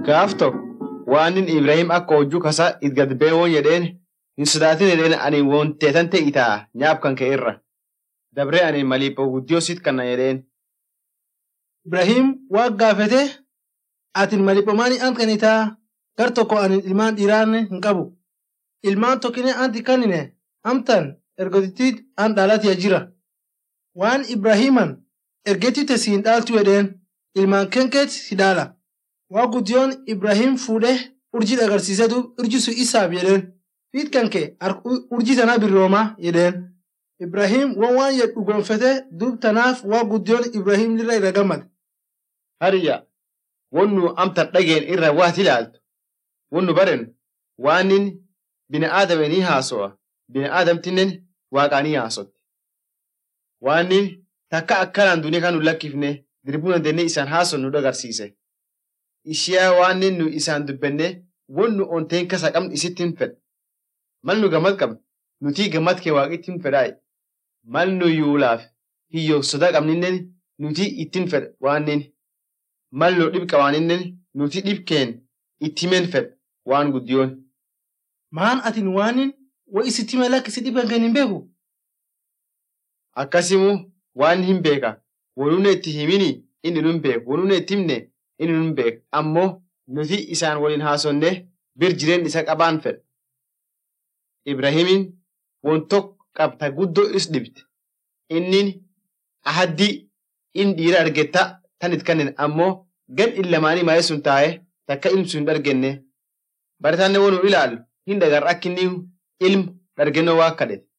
gaaf tokko waanin Ibrahim akka hojjuu kasa it gad bee woon jedheen hin sodaatin jedheen ani woon teetan ta'e itaa nyaab kan ka'e irra. Dabree ani maliipa guddiyoo sit kanna jedheen. Ibrahim waa gaafete atin maliphomaanii ant kanitaa gar tokko ani ilmaan dhiiraanne hin qabu. Ilmaan tokkine anti kannine amtan ergotittiit an dhaalatiya jira. Waan Ibrahiman ergetite siin dhaaltu jedheen ilmaan kenkeet si dhaala. Waa guddiyoon Ibrahim fuudhee urjii agarsiisee duub urji sun isaaf jedheen. Fiit kanke urjii tanaa birroomaa jedheen. Ibrahim waan waan jedhu gonfete duub tanaaf waa guddiyoon Ibrahim lirra irra gammade. Hariyya wannu amtan dhageen irra waat ilaaltu. Wannu baren waanin bina aadame ni haaso'a. Bina aadamtinen waaqaa ni haasotti. Waanin takka akkanaan duniyaa kan nu lakkifne dirbuu dandeenye isaan haason nu agarsiise. Ishiyaa waanin nu isaan dubbenne wannu onteen kasa qabnu isittiin fedha. Mal nu gammad qabnu nutii gammad kee waaqittiin fedhaayi. Mal nu yuulaaf hiyyoo sodaa qabninnen nutii ittiin fedha waanin. Mal nu dhib qabaaninnen nuti dhibkeen ittimen fedha waan guddiyoon. Maan atin waanin wa isitti mala kisi dhiban kan hin beeku? Akkasimu waan hin beeka. Wanuuna itti himini inni nun beeku. Wanuuna itti himne inni nun beeka. Ammoo nuti isaan waliin haasonne bir jireen isa qabaan fedha. Ibrahimin won tokko qabta guddoo is dhibte. Innin ahaddi in dhiira argetta tan it kannen ammoo gad illamaanii maayee sun taa'ee takka ilmsu hin argenne. Barataanne wanu ilaalu hin dagar akka inni ilmu dargennoo waa kadhete.